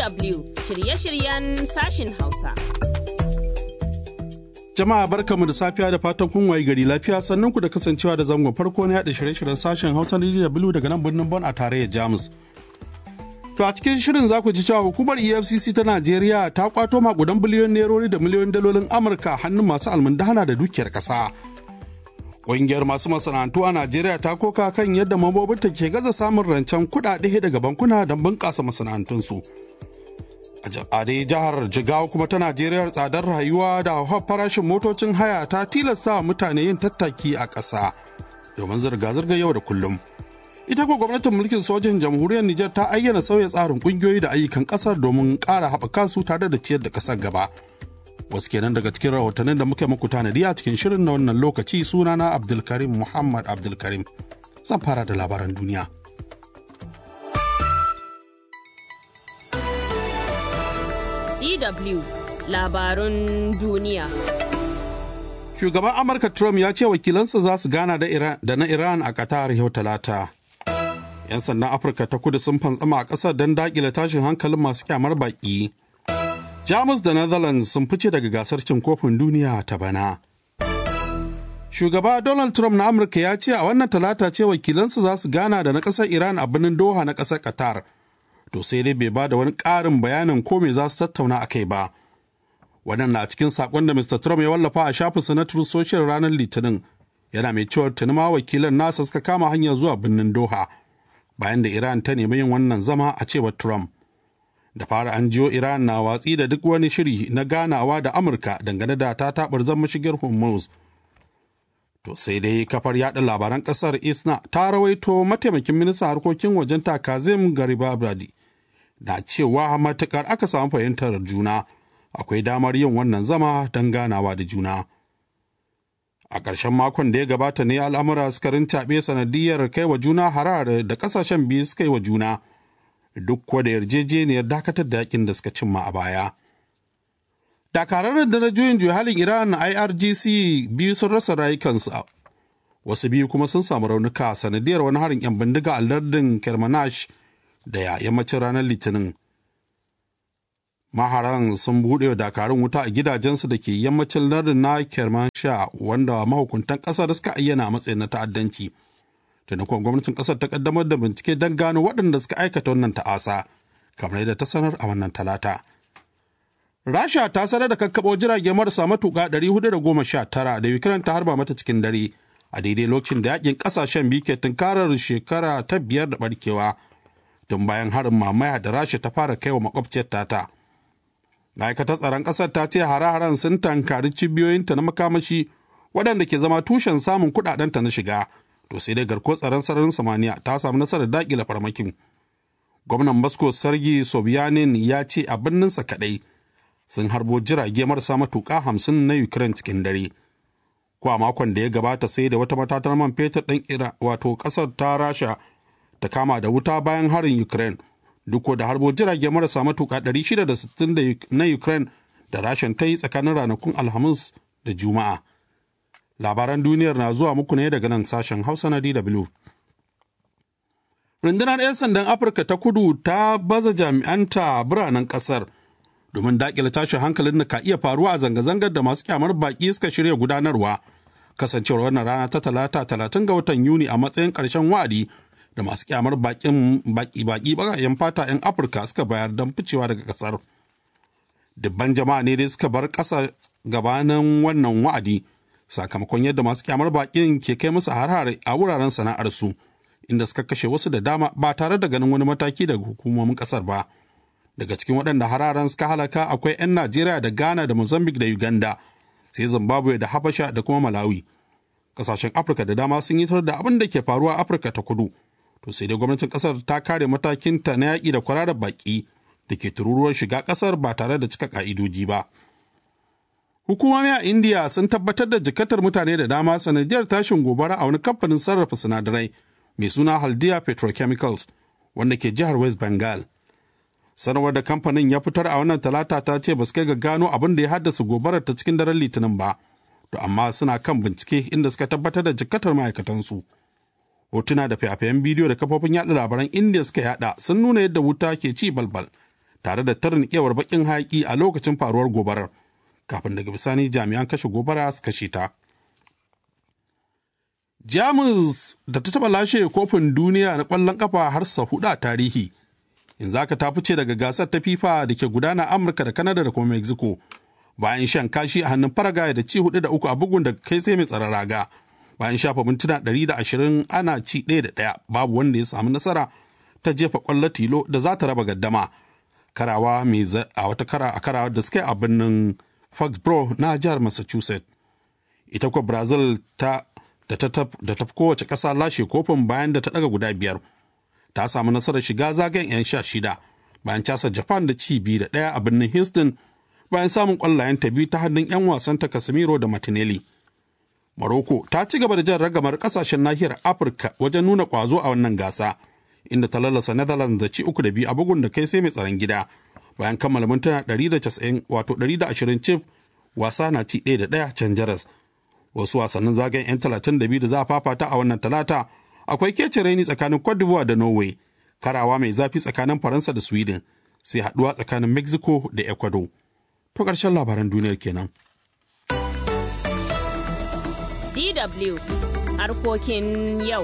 DW shirye-shiryen sashin Hausa. Jama'a barkamu da safiya da fatan kun wayi gari lafiya sannan ku da kasancewa da zangon farko na yaɗa shirye-shiryen sashen Hausa na DW daga nan birnin Bon a tarayyar Jamus. To a cikin shirin za ku ji cewa hukumar EFCC ta Najeriya ta kwato makudan biliyon nerori da miliyoyin dalolin Amurka hannun masu almundahana da dukiyar ƙasa. Ƙungiyar masu masana'antu a Najeriya ta koka kan yadda mambobinta ke gaza samun rancen kuɗaɗe daga bankuna don bunƙasa masana'antunsu. A dai jihar Jigawa kuma ta Najeriya tsadar rayuwa da hauhawar farashin motocin haya ta tilasta wa mutane yin tattaki a ƙasa domin zirga-zirga yau da kullum. Ita ko gwamnatin mulkin sojin jamhuriyar Nijar ta ayyana sauya tsarin ƙungiyoyi da ayyukan ƙasar domin ƙara haɓaka su tare da ciyar da ƙasar gaba. wasu kenan daga cikin rahotannin da muke muku tanadi a cikin shirin na wannan lokaci sunana abdulkarim muhammad abdulkarim zan fara da labaran duniya DW labarun duniya. shugaban amurka trump ya ce wakilansa za su gana da na iran a qatar yau talata 'yan sandan afirka ta kudu sun fantsama a ƙasar don daƙile tashin hankalin masu kyamar baƙi Jamus da Netherlands sun fice daga gasar cin kofin duniya ta bana. Shugaba Donald Trump na Amurka ya ce a wannan talata ce wakilansu za su gana da na ƙasar Iran a birnin Doha na ƙasar Qatar. To sai dai bai ba da wani ƙarin bayanin ko me za su tattauna a kai ba. Wannan na cikin saƙon da Mr. Trump ya wallafa a shafinsa na Truth Social ranar Litinin. Yana mai cewar tuni ma wakilan nasa suka kama hanyar zuwa birnin Doha. Bayan da Iran ta nemi yin wannan zama a cewar Trump. da fara an jiyo Iran na watsi da duk wani shiri na ganawa da Amurka dangane da ta tabar zan mashigar Hormuz. To sai dai kafar yada labaran kasar Isna ta rawaito mataimakin ministan harkokin wajen ta Kazim Garibabadi da cewa matukar aka samu fahimtar juna akwai damar yin wannan zama don ganawa da juna. A ƙarshen makon da ya gabata ne al'amura suka rintaɓe sanadiyar kai wa juna harar da ƙasashen biyu suka yi wa juna. duk kuwa da yarjejeniyar dakatar da yakin da suka cimma a baya. Dakarar da na juyin juya halin Iran IRGC biyu sun rasa rayukansu wasu biyu kuma sun samu raunuka sanadiyar wani harin 'yan bindiga a lardin Kermanash da ya yammacin ranar Litinin. Maharan sun buɗe wa dakarun wuta a gidajensu da ke yammacin lardin na Kermansha wanda mahukuntan ƙasar suka ayyana a matsayin na ta'addanci. taimakon gwamnatin kasar ta kaddamar da bincike don gano waɗanda suka aikata wannan ta'asa kamar yadda ta sanar a wannan talata rasha ta sanar da kakkaɓo jirage marasa matuƙa 419 da ukraine ta harba mata cikin dare a daidai lokacin da yakin ƙasashen biyu ke tunkarar shekara ta biyar da barkewa tun bayan harin mamaya da rasha ta fara kaiwa makwabciyar tata ma'aikatar tsaron ƙasar ta ce hare-haren sun tankari cibiyoyinta na makamashi waɗanda ke zama tushen samun kuɗaɗenta na shiga to sai dai garkuwar tsaron sararin samaniya ta samu nasarar dakile farmakin gwamnan moscow sargi sobyanin ya ce a birninsa kadai sun harbo jirage marasa matuƙa hamsin na ukraine cikin dare ko a makon da ya gabata sai da wata matatar man fetur ɗin ira wato ƙasar ta rasha ta kama da wuta bayan harin ukraine duk da harbo jirage marasa matuƙa 660 na ukraine da rashin ta yi tsakanin ranakun alhamis da juma'a labaran duniyar na zuwa muku ne daga nan sashen hausa na dw rundunar 'yan sandan afirka ta kudu ta baza jami'anta a biranen kasar domin daƙile tashin hankalin da ka iya faruwa a zanga-zangar da masu kyamar baƙi suka shirya gudanarwa kasancewar wannan rana ta talata talatin ga watan yuni a matsayin ƙarshen wa'adi da masu kyamar baƙin baƙi baƙayen fata 'yan afirka suka bayar don ficewa daga ƙasar dubban jama'a ne dai suka bar ƙasa gabanin wannan wa'adi sakamakon yadda masu kyamar bakin ke kai musu harhare a wuraren sana'arsu inda suka kashe wasu da dama ba tare da ganin wani mataki daga hukumomin kasar ba daga cikin waɗanda hararen suka halaka akwai 'yan najeriya da ghana da mozambique da uganda sai zimbabwe da habasha da kuma malawi kasashen afirka da dama sun yi da abin da ke faruwa a afirka ta kudu to sai dai gwamnatin kasar ta kare matakinta na yaƙi da kwararar baki da ke tururuwar shiga kasar ba tare da cika ka'idoji ba. Hukumomi a India sun tabbatar da jikatar mutane da dama sanadiyar tashin gobara a wani kamfanin sarrafa sinadarai mai suna Haldia Petrochemicals wanda ke jihar West Bengal. Sanarwar da kamfanin ya fitar a wannan talata ta ce ba su kai ga gano abin da ya haddasa gobarar ta cikin daren litinin ba, to amma suna kan bincike inda suka tabbatar da jikatar ma'aikatansu. Hotuna da fayafayen bidiyo da kafofin yaɗa labaran India suka yada sun nuna yadda wuta ke ci balbal tare da tarnikewar bakin hayaki a lokacin faruwar gobarar kafin daga bisani jami'an kashe gobara su kashe ta. Jamus da ta taɓa lashe kofin duniya na ƙwallon ƙafa har sa hudu a tarihi. Yanzu haka ta fice daga gasar ta FIFA da ke gudana Amurka da Kanada da kuma Mexico. Bayan shan kashi a hannun Paraguay da ci hudu da uku a bugun da kai sai mai tsaron raga. Bayan shafa mintuna ɗari da ashirin ana ci ɗaya da ɗaya babu wanda ya samu nasara ta jefa ƙwallo tilo da za ta raba gaddama. Karawa mai a wata kara a karawa da suka yi a birnin Foxborough na jihar Massachusetts. Ita kuwa Brazil ta da ta tafi kowace ƙasa lashe kofin bayan da ta ɗaga guda biyar ta samu nasarar shiga zagayen 'yan sha shida bayan casa japan da ci biyu da ɗaya a birnin houston bayan samun ƙwallayen ta biyu ta hannun 'yan wasan ta casemiro da martinelli morocco ta ci gaba da jan ragamar ƙasashen nahiyar afirka wajen nuna ƙwazo a wannan gasa inda ta lalasa netherlands da ci uku da biyu a bugun da kai sai mai tsaron gida bayan kammala mintuna 190 wato 120 cif wasa na ci ɗaya da ɗaya can jaras wasu wasannin zagayen 'yan talatin da biyu da za a fafata a wannan talata akwai kece raini tsakanin cote d'ivoire da norway karawa mai zafi tsakanin faransa da sweden sai haduwa tsakanin mexico da ecuador to ƙarshen labaran duniyar kenan DW harkokin yau.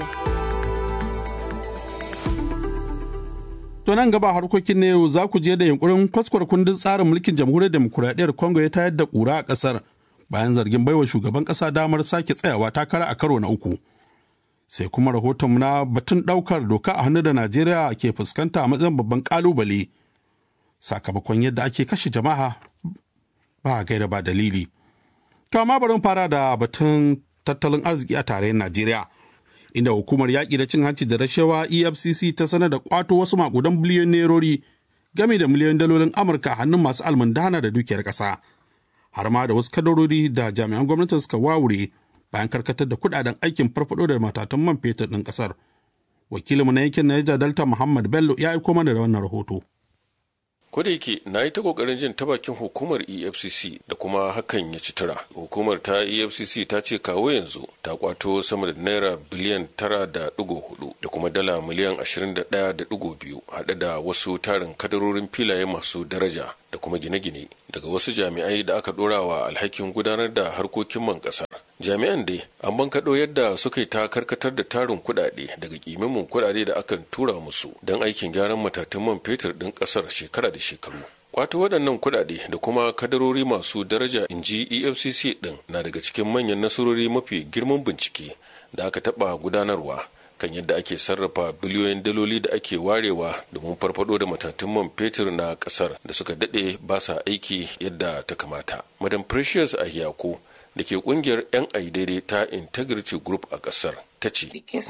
To nan gaba harkokin na yau za ku je da yunkurin kwaskwar kundin tsarin mulkin jamhuriyar demokuraɗiyyar Congo ya tayar da ƙura a ƙasar bayan zargin baiwa shugaban ƙasa damar sake tsayawa takara a karo na uku. Sai kuma rahoton na batun ɗaukar doka a hannu da Najeriya ke fuskanta a matsayin babban ƙalubale. Sakamakon yadda ake kashe jama'a ba gaira ba dalili. Kama bari fara da batun tattalin arziki a tarayyar Najeriya. Inda hukumar yaƙi da cin hanci da rashawa EFCC ta sanar da ƙwato wasu maƙudan biliyon nerori game da miliyon dalolin Amurka a hannun masu almundana da dukiyar ƙasa. har ma da wasu kadarori da jami'an gwamnati suka wawure bayan karkatar da kudaden aikin farfado da matatan man fetur ɗin ƙasar. Wakilinmu na yankin Niger Delta Muhammad Bello ya aiko mana da wannan rahoto. Ko da yake na yi ta kokarin jin ta bakin hukumar EFCC da kuma hakan ya ci tura. Hukumar ta EFCC ta ce kawo yanzu ta kwato sama da naira biliyan tara da digo hudu da kuma dala miliyan ashirin da ɗaya da digo biyu haɗe da wasu tarin kadarorin filaye masu daraja da kuma gine-gine daga wasu jami'ai da aka ɗora wa alhakin gudanar da harkokin man ƙasar. jami'an dai an bankaɗo yadda suka yi ta karkatar da tarin kuɗaɗe daga ƙimamin kuɗaɗe da akan tura musu don aikin gyaran matatun man fetur ɗin ƙasar shekara da shekaru kwato waɗannan kuɗaɗe da kuma kadarori masu daraja in ji efcc ɗin na daga cikin manyan nasarori mafi girman bincike da aka taɓa gudanarwa kan yadda ake sarrafa biliyoyin daloli da ake warewa domin farfado da matatun man fetur na ƙasar da suka daɗe ba sa aiki yadda ta kamata madam precious ahiyako da ke kungiyar 'yan daidai ta integrity group a kasar ta ce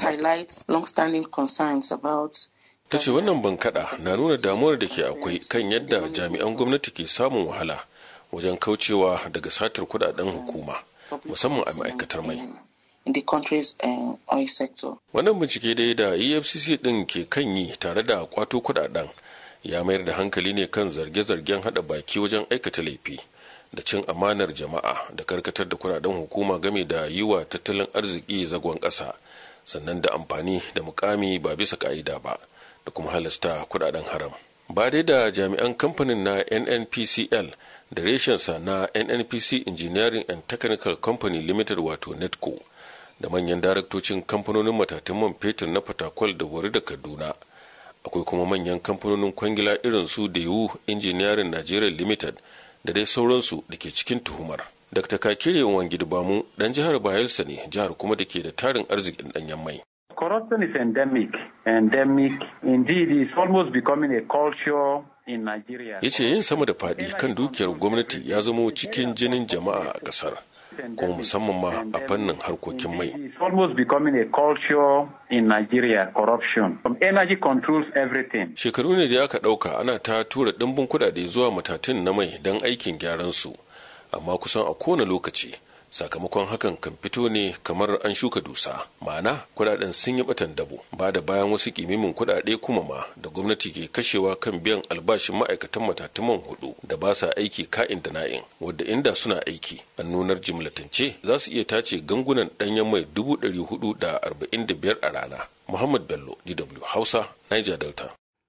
ta ce wannan bankada na nuna damuwar da ke akwai kan yadda jami'an gwamnati ke samun wahala wajen kaucewa daga satar kudaden hukuma musamman a ma'aikatar mai in the country's uh, oil sector. Wannan bincike dai da EFCC ɗin ke kan yi tare da kwato kudaden ya mayar da hankali ne kan zarge-zargen hada baki wajen aikata laifi. da cin amanar jama'a da karkatar da kudaden hukuma game da yi wa tattalin arziki zagon ƙasa sannan da amfani da mukami ba bisa ka'ida ba da kuma halasta kudaden haram ba dai da jami'an kamfanin na nnpcl da reshensa na nnpc engineering and technical company limited wato netco da manyan daraktocin kamfanonin matatun man fetur na fatakwal da wari da kaduna akwai kuma manyan kamfanonin kwangila irin su da yiwu engineering nigeria limited da dai sauransu da ke cikin tuhumar. Dr. Kakire Wangidi Bamu dan jihar Bayelsa ne jihar kuma da ke da tarin arzikin danyen mai. Corruption is endemic. Endemic. Indeed, it's almost becoming a culture in Nigeria. Ya ce yin sama da faɗi kan dukiyar gwamnati ya zamo cikin jinin jama'a a ƙasar. kuma musamman ma a fannin harkokin mai. It's almost becoming a culture in Nigeria, corruption. From energy controls everything. Shekaru ne da aka ɗauka ana ta tura ɗimbin kuɗaɗe zuwa matatun na mai don aikin gyaran su, amma kusan a kowane lokaci sakamakon hakan kan fito ne kamar an shuka dusa ma'ana kudaden sun yi batan dabo ba da bayan wasu kimimin kudade kuma ma da gwamnati ke kashewa kan biyan albashin ma'aikatan matatuman hudu da ba sa aiki ka'in da na'in wadda inda suna aiki an nunar jimlatance za su iya tace gangunan danyen mai dubu ɗari hudu da arba'in da biyar a rana muhammad bello dw hausa niger delta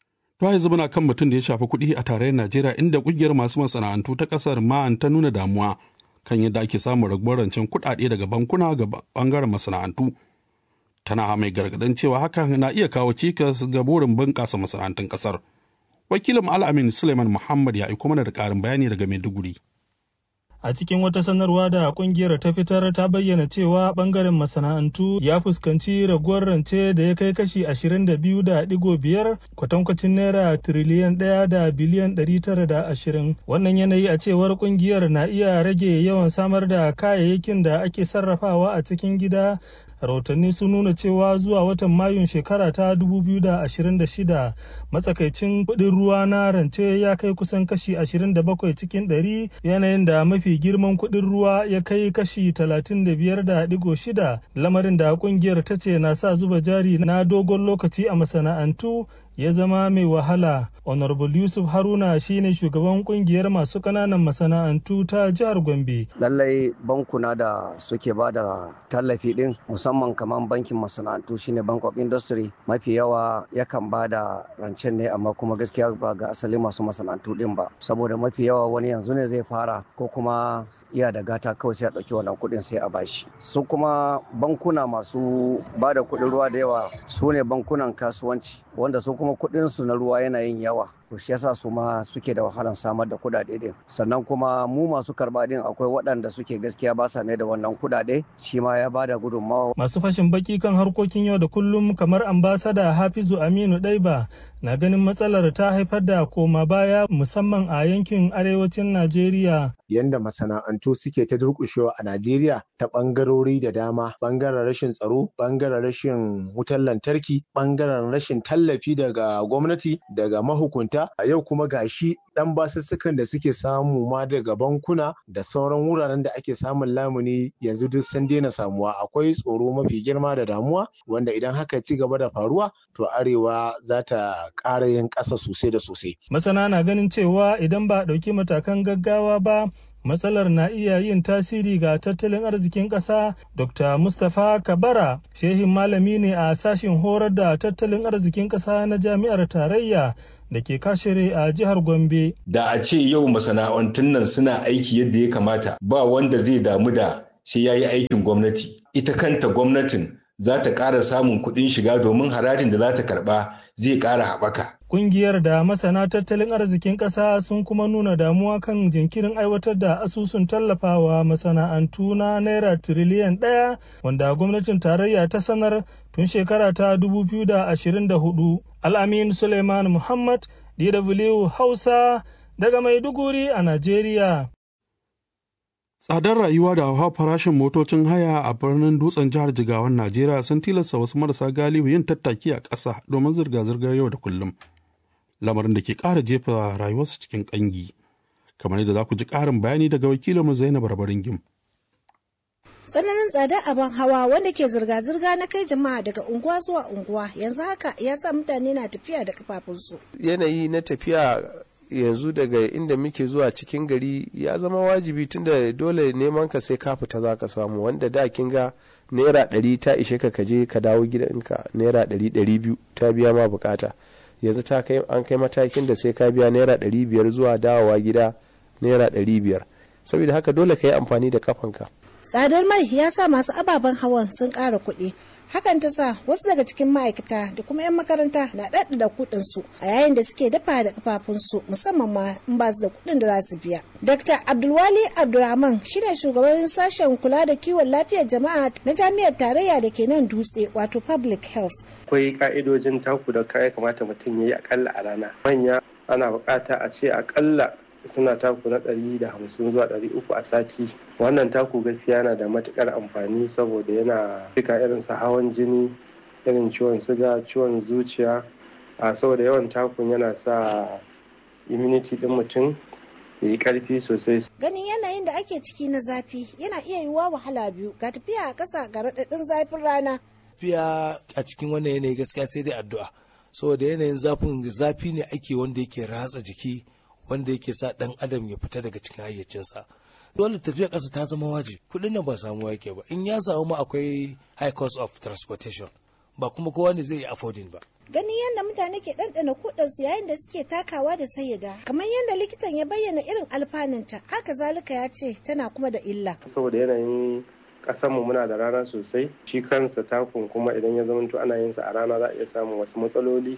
To yanzu muna kan mutum da ya shafi kuɗi a tarayyar Najeriya inda ƙungiyar masu masana'antu ta ƙasar ma'an ta nuna damuwa kan yadda ake samun raguwar rancen kuɗaɗe daga bankuna ga ɓangaren masana'antu. Tana mai gargaɗin cewa hakan na iya kawo cikas ga burin bunƙasa masana'antun ƙasar. Wakilin Al'amin Suleiman Muhammad ya aiko mana da ƙarin bayani daga Maiduguri. A cikin wata sanarwa da kungiyar ta fitar ta bayyana cewa bangaren masana'antu ya fuskanci raguwar rance da ya kai kashi 22.5 kwatankwacin naira tiriliyan ɗaya da biliyan 920. Wannan yanayi a cewar kungiyar na iya rage yawan samar da kayayyakin da ake sarrafawa a cikin gida rahotanni sun nuna cewa zuwa watan mayun shekara ta 2026 matsakaicin kudin ruwa na rance ya kai kusan kashi 27 cikin 100 yanayin da mafi girman kudin ruwa ya kai kashi 35.6 lamarin da kungiyar ta ce na sa zuba jari na dogon lokaci a masana'antu ya zama mai wahala honorable yusuf haruna shine shugaban kungiyar masu kananan masana'antu ta jihar gombe lallai bankuna da suke ba da tallafi din musamman kamar bankin masana'antu shine bank of industry mafi yawa yakan ba da rancen ne amma kuma gaskiya ba ga asali masu masana'antu din ba saboda mafi yawa wani yanzu ne zai fara ko kuma iya da gata kawai sai a ɗauki wannan kuɗin sai a bashi su kuma bankuna masu ba da kuɗin ruwa da yawa su ne bankunan kasuwanci wanda su kuma kuɗin su na ruwa yana yin yawa to shi yasa su ma suke da wahalan samar da kuɗaɗe din sannan kuma mu masu karɓa din akwai waɗanda suke gaskiya ba sa mai da wannan kuɗaɗe shi ma ya bada gudunmawa masu fashin baki kan harkokin yau da kullum kamar ambasada hafizu aminu ɗaiba na ganin matsalar ta haifar da koma baya musamman a yankin arewacin najeriya yanda masana'antu suke ta durƙushewa a Najeriya ta ɓangarori da dama ɓangaren rashin tsaro ɓangaren rashin wutar lantarki ɓangaren rashin tallafi daga gwamnati daga mahukunta a yau kuma gashi ɗan basussukan da suke samu ma daga bankuna da sauran wuraren da ake samun lamuni yanzu duk sun daina samuwa akwai tsoro mafi girma da damuwa wanda idan haka ci gaba da faruwa to arewa za ta ƙara yin ƙasa sosai da sosai. Masana na ganin cewa idan ba a ɗauki matakan gaggawa ba matsalar na iya yin tasiri ga tattalin arzikin ƙasa dr mustapha kabara shehin malami ne a sashen horar da tattalin arzikin ƙasa na jami'ar tarayya da ke kashere a jihar gombe da a ce yau masana'antun nan suna aiki yadda ya kamata ba wanda zai damu da sai ya yi aikin gwamnati ita kanta gwamnatin za ta ƙara samun kuɗin shiga domin harajin da za ta karɓa zai ƙara haɓaka. Ƙungiyar da masana tattalin arzikin ƙasa sun kuma nuna damuwa kan jinkirin aiwatar da asusun tallafawa masana'antu na naira tiriliyan ɗaya wanda gwamnatin tarayya ta sanar tun shekara ta 2024. Al'amin Suleiman Muhammad, DW Hausa, daga Maiduguri a Najeriya. Tsadar rayuwa da hawa farashin motocin haya a birnin dutsen jihar Jigawan Najeriya sun tilasta wasu marasa galihu yin tattaki a ƙasa domin zirga-zirgar yau da kullum. Lamarin da ke ƙara jefa rayuwarsu cikin ƙangi. Kamar yadda za ku ji ƙarin bayani daga wakilinmu Zainab Rabarin Gim. tsananin tsada abin hawa wanda ke zirga-zirga na kai jama'a daga unguwa zuwa unguwa yanzu haka ya sa mutane na tafiya da kafafunsu. Yanayi na tafiya yanzu daga inda muke zuwa cikin gari ya zama wajibi tunda dole neman ka sai ka fita za ka samu wanda da kin ga naira ɗari ta ishe ka kaje ka dawo gidanka naira ɗari ɗari biyu ta biya ma bukata yanzu ta kai an kai matakin da sai ka biya naira ɗari biyar zuwa dawowa gida naira ɗari biyar saboda haka dole ka yi amfani da kafanka tsadar mai ya sa masu ababen hawan sun ƙara kuɗi hakan ta sa wasu daga cikin ma'aikata da kuma 'yan makaranta na ɗaɗɗada kuɗinsu a yayin da suke dafa da kafafunsu musamman ma in ba su da kuɗin da za su biya. Dr. Abdulwali Abdulrahman shine shugaban sashen kula da kiwon lafiyar jama'a na jami'ar tarayya da ke nan dutse wato public health. Akwai ka'idojin taku da ya kamata mutum ya yi akalla a rana. Manya ana bukata a ce akalla suna taku na ɗari da hamsin zuwa ɗari uku a sati wannan taku gaskiya yana da matukar amfani saboda yana fika irin su hawan jini irin ciwon siga ciwon zuciya a saboda yawan takun yana sa immunity ɗin mutum ya yi ƙarfi sosai ganin yanayin da ake ciki na zafi yana iya yiwuwa wahala biyu ga tafiya a ƙasa ga raɗaɗin zafin rana tafiya a cikin wannan yanayi gaskiya sai dai addu'a saboda yanayin zafin zafi ne ake wanda yake ratsa jiki wanda yake sa dan adam ya fita daga cikin hayyacinsa dole tafiya ƙasa ta zama wajibi kuɗin nan ba samuwa yake ba in ya samu ma akwai high cost of transportation ba kuma kowa ne zai yi affording ba ganin yadda mutane ke ɗanɗana kudansu yayin da suke takawa da sayyada kamar yadda likitan ya bayyana irin alfanunta haka zalika ya ce tana kuma da illa saboda yanayin mu muna da rana sosai shi kansa takun kuma idan ya zamanto ana yin sa a rana za a iya samun wasu matsaloli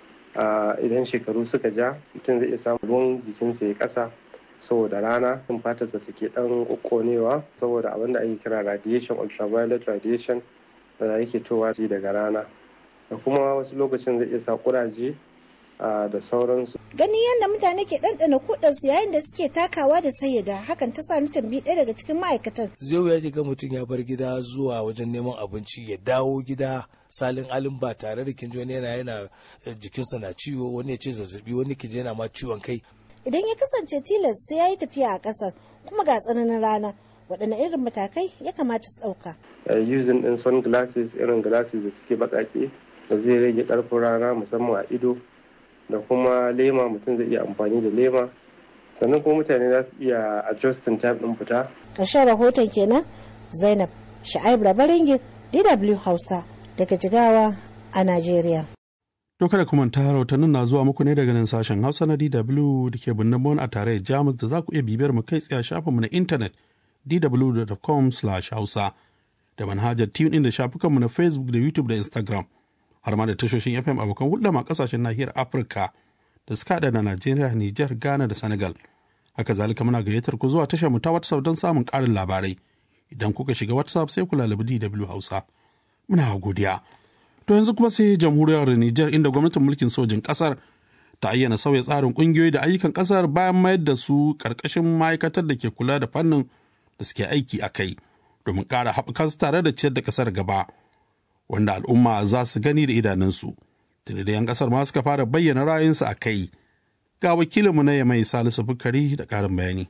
idan shekaru suka ja mutum zai iya samun ruwan jikinsa ya kasa saboda rana kan fatarsa take dan kokkonewa saboda abin da ake kira radiation ultraviolet radiation da yake towa daga rana da kuma wasu lokacin zai iya sa kuraje da sauransu. Gani yadda mutane ke ɗanɗana kudansu yayin da suke takawa da sayyada hakan ta sa ni tambi ɗaya daga cikin ma'aikatan. Zai ya ga mutum ya bar gida zuwa wajen neman abinci ya dawo gida salin alin ba tare da kinji wani yana yana jikinsa na ciwo wani ya ce zazzabi wani kije yana ma ciwon kai. Idan ya kasance tilas sai ya yi tafiya a ƙasar kuma ga tsananin rana waɗanne irin matakai ya kamata su ɗauka. Using ɗin sunglasses irin glasses da suke baƙaƙe da zai rage ƙarfin rana musamman a ido da kuma lema mutum zai iya amfani da lema sannan kuma mutane za su iya adjusting time ɗin fita. ƙarshen rahoton kenan zainab sha'ib rabaringin dw hausa daga jigawa a najeriya to kada kuma ta rahotannin na zuwa muku ne daga nan sashen hausa na dw da ke birnin bon a tare jamus da za ku iya bibiyar mu kai tsaye shafinmu na intanet dw.com hausa da manhajar tune da shafukanmu na facebook da youtube da instagram har ma da tashoshin FM abokan hulɗa ma kasashen nahiyar Afirka da suka haɗa da Najeriya, Nijar, Ghana da Senegal. Haka zalika muna gayyatar ku zuwa tashar mu ta WhatsApp don samun ƙarin labarai. Idan kuka shiga WhatsApp sai ku lalabi DW Hausa. Muna godiya. To yanzu kuma sai jamhuriyar Nijar inda gwamnatin mulkin sojin ƙasar ta ayyana sauya tsarin ƙungiyoyi da ayyukan ƙasar bayan mayar da su ƙarƙashin ma'aikatar da ke kula da fannin da suke aiki a kai domin ƙara haɓaka su tare da ciyar da ƙasar gaba. wanda al'umma za su gani da idanunsu tuni da 'yan kasar ma suka fara bayyana ra'ayinsu a kai ga wakilinmu na yamai salisu bukari da ƙarin bayani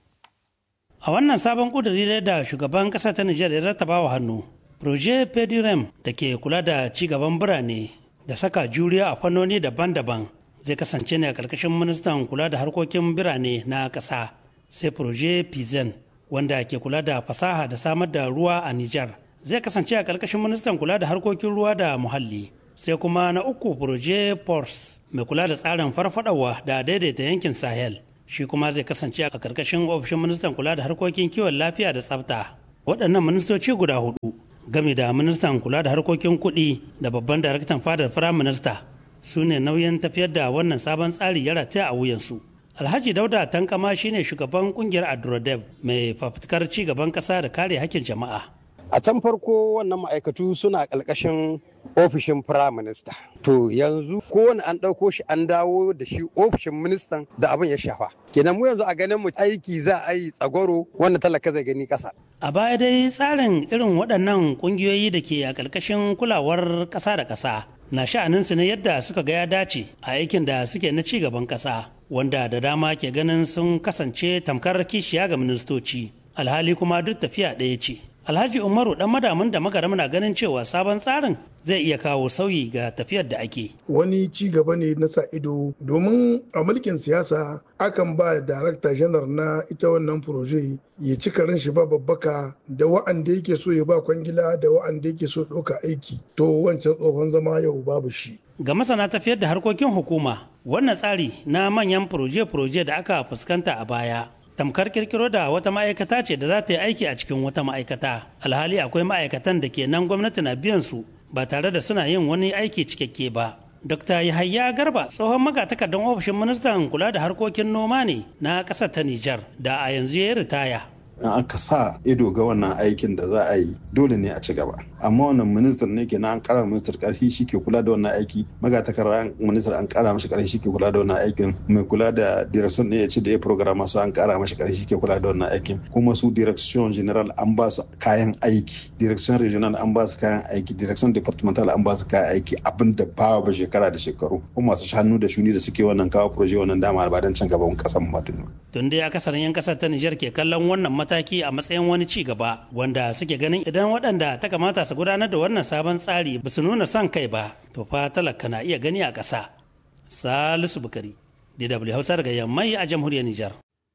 a wannan sabon ƙuduri da shugaban ƙasa ta nijar ya rattaba wa hannu proje pedirem da ke kula da ci gaban birane da saka juriya a fannoni daban-daban zai kasance ne a ƙarƙashin ministan kula da harkokin birane na ƙasa sai proje pizen wanda ke kula da fasaha da samar da ruwa a nijar zai kasance a ƙarƙashin ministan kula da harkokin ruwa da muhalli sai kuma na uku proje pors mai kula da tsarin farfadawa da daidaita yankin sahel shi kuma zai kasance a ƙarƙashin ofishin ministan kula da harkokin kiwon lafiya da tsafta waɗannan ministoci guda hudu game da ministan kula da harkokin kuɗi da babban daraktan fadar firayim minista su ne nauyin tafiyar da wannan sabon tsari ya rataya a wuyansu alhaji dauda tankama shine shugaban kungiyar adrodev mai fafutukar ci gaban ƙasa da kare hakkin jama'a a can farko wannan ma'aikatu suna ƙarƙashin ofishin firayim minista to yanzu kowane an ɗauko shi an dawo da shi ofishin ministan da abin ya shafa kenan mu yanzu a ganin mu aiki za a yi tsagwaro wanda talaka zai gani ƙasa a baya dai tsarin irin waɗannan ƙungiyoyi da ke a ƙarƙashin kulawar ƙasa da ƙasa na sha'aninsu ne yadda suka ga ya dace a aikin da suke na ci gaban ƙasa wanda da dama ke ganin sun kasance tamkar kishiya ga ministoci alhali kuma duk tafiya ɗaya ce alhaji umaru dan madamin da magaram na ganin cewa sabon tsarin zai iya kawo sauyi ga tafiyar da ake wani ci gaba ne na sa ido domin a mulkin siyasa akan ba darakta janar na ita wannan proje ya ci karin shi ba babbaka da wa'anda yake so ya ba kwangila da wa'anda yake so ɗauka aiki to wancan tsohon zama yau babu shi ga masana tafiyar da harkokin hukuma wannan tsari na manyan proje-proje da aka fuskanta a baya tamkar kirkiro da wata ma'aikata ce da za ta yi aiki a cikin wata ma'aikata alhali akwai ma'aikatan da ke nan gwamnati na biyan su ba tare da suna yin wani aiki cikakke ba Dr. Yahaya Garba tsohon magatakardar ofishin ministan kula da harkokin noma ne na ƙasar ta Nijar da a yanzu ya ritaya. in aka sa ido ga wannan aikin da za a yi dole ne a ci gaba amma wannan ministan ne ke na an kara ministar karfi shi ke kula da wannan aiki magatakarda ministar an kara mashi karfi shi ke kula da wannan aikin mai kula da direction ne ya ce da ya program masu an kara mashi karfi shi ke kula da wannan aikin kuma su direction general an ba su kayan aiki direction regional an ba su kayan aiki direction departmental an ba su kayan aiki abin da ba ba shekara da shekaru kuma masu hannu da shuni da suke wannan kawo proje wannan dama ba don can gaban kasan mu tun dai akasarin yan kasar ta Nijar ke kallon wannan mataki a matsayin wani ci gaba wanda suke ganin idan waɗanda ta kamata su gudanar da wannan sabon tsari ba su nuna son kai ba to fa talaka na iya gani a ƙasa salisu bukari dw hausa daga yammai a jamhuriyar nijar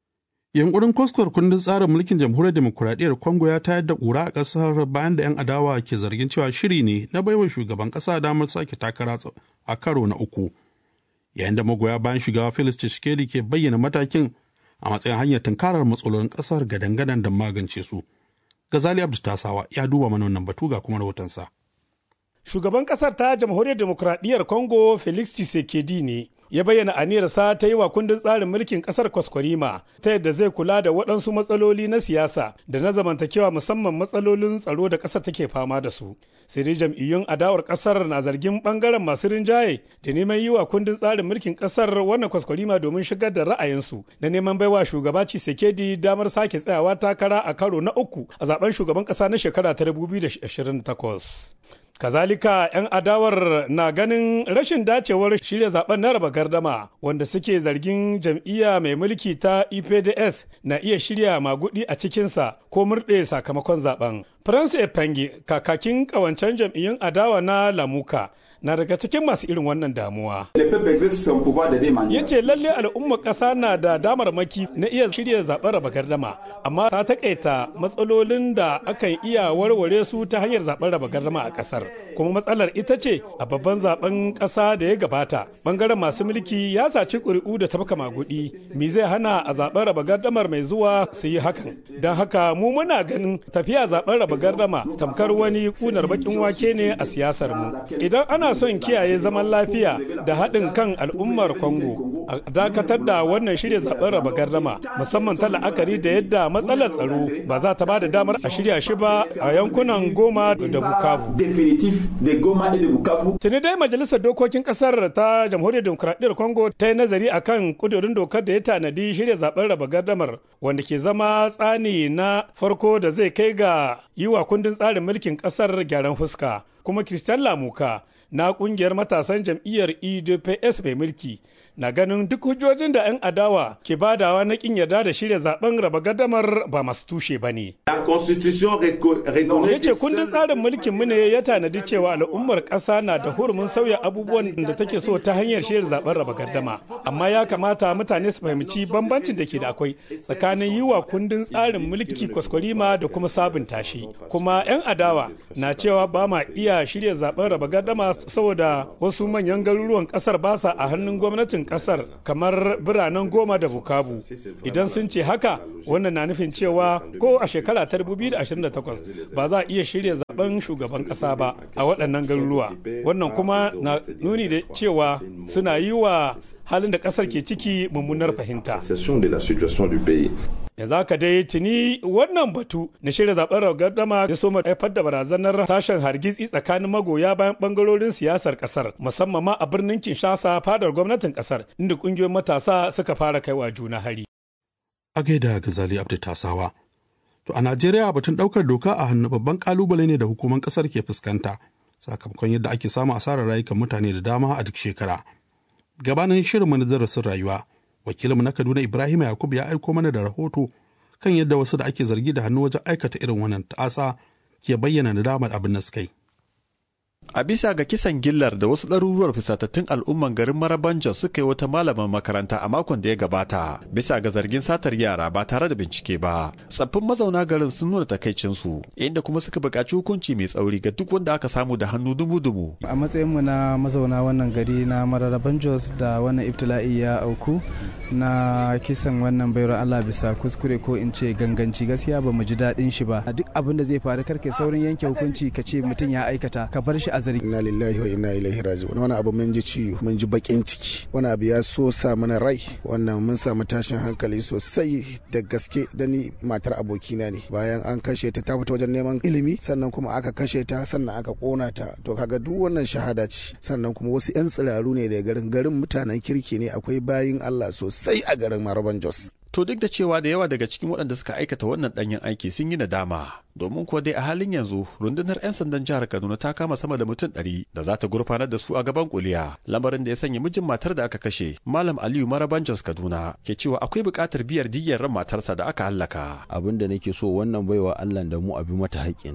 Yankurin kwaskwar kundin tsarin mulkin jamhuriyar demokuraɗiyyar Congo ya tayar da ƙura a ƙasar bayan da 'yan adawa ke zargin cewa shiri ne na baiwa shugaban ƙasa damar sake takara a karo na uku. Yayin da magoya bayan shugaba Felix Tshisekedi ke bayyana matakin a matsayin hanyar tunkarar matsalolin ƙasar gadan-gadan da magance su. Gazali Abdu Tasawa ya duba mana wannan batu ga kuma rahotonsa. Shugaban ƙasar ta jamhuriyar demokuraɗiyyar Congo Felix Tshisekedi ne ya bayyana aniyarsa ta yi wa kundin tsarin mulkin kasar kwaskwarima ta yadda zai kula da waɗansu matsaloli na siyasa da na zamantakewa musamman matsalolin tsaro da ƙasar take fama da su sai dai jam'iyyun adawar ƙasar na zargin ɓangaren masu rinjaye da neman yi wa kundin tsarin mulkin ƙasar wannan kwaskwarima domin shigar da ra'ayinsu na neman baiwa shugaba Tshisekedi damar sake tsayawa takara a karo na uku a zaben shugaban ƙasa na shekara ta 2028. Kazalika 'yan adawar na ganin rashin dacewar shirya zaben na raba gardama wanda suke zargin jam'iyya mai mulki ta EPDS na iya shirya magudi a cikinsa ko murɗe sakamakon zaben. France Epangi kakakin kawancen jam'iyyun adawa na Lamuka na daga cikin masu irin wannan damuwa. Ya ce lalle al'ummar ƙasa na da damarmaki na iya shirya zaɓen raba gardama, amma ta takaita matsalolin da akan iya warware su ta hanyar zaɓen raba gardama a ƙasar. Kuma matsalar ita ce a babban zaɓen ƙasa da ya gabata, ɓangaren masu mulki ya saci ƙuri'u da tafka magudi, me zai hana a zaɓen raba gardamar mai zuwa su yi hakan. Don haka mu muna ganin tafiya zaɓen raba gardama tamkar wani ƙunar baƙin wake ne a siyasar mu. Idan ana son kiyaye zaman lafiya da haɗin kan al'ummar Congo a dakatar da wannan shirya zaben raba gardama musamman ta la'akari da yadda matsalar tsaro ba za ta ba da damar a shirya shi ba a yankunan Goma da Bukavu. Tuni dai majalisar dokokin kasar ta jamhuriyar demokuraɗiyyar Congo ta yi nazari akan kudurin dokar da ya tanadi shirya zaben raba gardamar wanda ke zama tsani na farko da zai kai ga yi wa kundin tsarin mulkin kasar gyaran fuska. Kuma Christian Lamuka na kungiyar matasan jam'iyyar edps mai mulki na ganin duk hujjojin da 'yan adawa ke badawa na kin yarda da shirya zaben raba gadamar ba masu tushe ba ne. Ya ce kundin tsarin mulkin mu ne ya tanadi cewa al'ummar ƙasa na da hurumin sauya abubuwan da take so ta hanyar shirya zaben raba gardama. Amma ya kamata mutane su fahimci bambancin da ke da akwai tsakanin yi wa kundin tsarin mulki kwaskwarima da kuma sabunta shi. Kuma 'yan adawa na cewa ba ma iya shirya zaben raba gardama saboda wasu manyan garuruwan ƙasar ba sa a hannun gwamnatin kasar kamar biranen goma da bukavu idan sun ce haka wannan na nufin cewa ko a shekara ta 2028 ba za a iya shirya zaben shugaban kasa ba a waɗannan garuruwa wannan kuma na nuni da cewa suna yi wa halin da kasar ke ciki mummunar fahimta ya za ka dai tuni wannan batu na shirya zaben gardama ya so haifar da barazanar tashin hargitsi tsakanin magoya bayan bangarorin siyasar kasar musamman ma a birnin kinshasa fadar gwamnatin kasar inda kungiyoyin matasa suka fara kaiwa juna hari a gaida gazali abdu tasawa to a najeriya batun daukar doka a hannu babban kalubale ne da hukuman kasar ke fuskanta sakamakon yadda ake samun asarar rayukan mutane da dama a duk shekara gabanin shirin na darasin rayuwa wakilinmu na kaduna ibrahim yakubu ya aiko mana da rahoto kan yadda wasu da ake zargi da hannu wajen aikata irin wannan ta'asa ke bayyana nadamar abin da suka yi A bisa ga kisan gillar da wasu ɗaruruwar fusatattun al'umman garin Marabanjo suka yi wata malaman makaranta a makon da ya gabata, bisa ga zargin satar yara ba tare da bincike ba. Tsaffin mazauna garin sun nuna takaicinsu, inda kuma suka buƙaci hukunci mai tsauri ga duk wanda aka samu da hannu dumu-dumu. A matsayinmu na mazauna wannan gari na Mararaban Jos da wannan ibtila'i ya auku na kisan wannan bayar Allah bisa kuskure ko in ce ganganci gaskiya ba mu ji daɗin shi ba. Duk abin da zai faru karke saurin yanke hukunci ka ce mutum ya aikata ka bar shi a zargi. Inna lillahi wa inna ilaihi raji'un. Wani abu mun ji ciwo, mun ji bakin ciki. Wani abu ya so sa mana rai. Wannan mun samu tashin hankali sosai da gaske da ni matar abokina ne. Bayan an kashe ta ta fita wajen neman ilimi, sannan kuma aka kashe ta, sannan aka kona ta. To kaga duk wannan shahada ce. Sannan kuma wasu 'yan tsiraru ne da garin garin mutanen kirki ne akwai bayin Allah sosai a garin Maraban Jos. To duk da cewa da yawa daga cikin waɗanda suka aikata wannan ɗanyen aiki sun yi nadama. Domin kuwa dai a halin yanzu rundunar 'yan sandan jihar Kaduna ta kama sama da mutum ɗari da za ta gurfanar da su a gaban kuliya. Lamarin da ya sanya mijin matar da aka kashe, Malam Aliyu Maraban Jos Kaduna, ke cewa akwai buƙatar biyar diyyar ran matarsa da aka hallaka. Abin da nake so wannan baiwa Allah da mu abi mata haƙƙinta.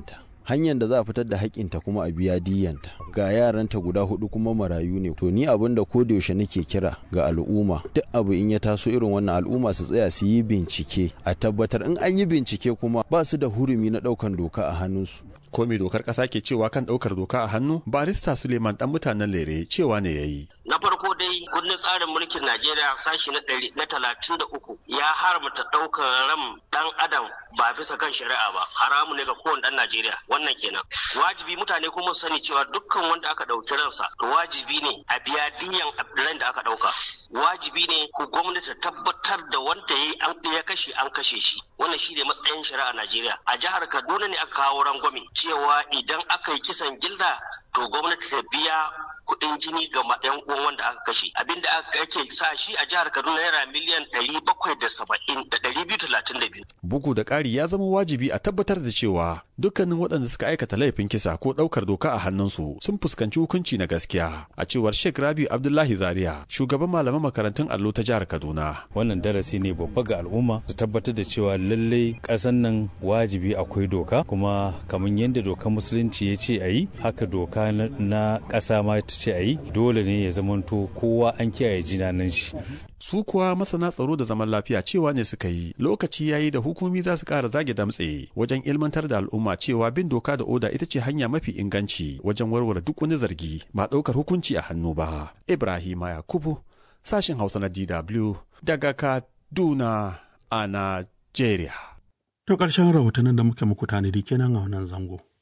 hanyar da za a fitar da haƙƙinta kuma a biya diyanta ga yaranta guda hudu kuma marayu ne to ni abin da ko da yaushe nake kira ga al'umma duk abu in ya taso irin wannan al'umma su tsaya su yi bincike a tabbatar in an yi bincike kuma ba su da hurumi na ɗaukan doka a hannunsu ko me dokar ƙasa ke cewa kan ɗaukar doka a hannu barista suleiman ɗan mutanen lere cewa ne ya yi na farko dai kundin tsarin mulkin najeriya sashi na ɗari na talatin da uku ya haramta ɗaukar ran ɗan adam ba bisa kan shari'a ba haramu ne ga kowane ɗan najeriya wannan kenan wajibi mutane kuma su sani cewa dukkan wanda aka ɗauki ransa to wajibi ne a biya diyan ran da aka ɗauka wajibi ne ku gwamnati tabbatar da wanda ya kashe an kashe shi wannan shi ne matsayin shari'a najeriya a jihar kaduna ne aka kawo rangwame cewa idan aka yi kisan gilda to gwamnati ta biya kuɗin jini ga yan uwan wanda aka kashe abinda ake sa shi a jihar kaduna naira miliyan ɗari bakwai da saba'in da ɗari biyu talatin da biyu. bugu da ƙari ya zama wajibi a tabbatar da cewa dukkanin waɗanda suka aikata laifin kisa ko ɗaukar doka a hannunsu sun fuskanci hukunci na gaskiya a cewar sheikh rabi abdullahi zaria shugaban malaman makarantun allo ta jihar kaduna wannan darasi ne babba ga al'umma su tabbatar da cewa lallai ƙasan nan wajibi akwai doka kuma kamar yadda dokar musulunci ya ce a yi haka doka na ƙasa ma ta ce a yi dole ne ya zamanto kowa an kiyaye jinanan shi su kuwa masana tsaro da zaman lafiya cewa ne suka yi lokaci yayi da hukumi za su ƙara zage damtse wajen ilmantar da al'umma cewa bin doka da oda ita ce hanya mafi inganci wajen warware duk wani zargi ba ɗaukar hukunci a hannu ba ibrahima yakubu sashin hausa na dw daga kaduna a najeriya To ƙarshen rahotannin da muke muku tanadi kenan a wannan zango.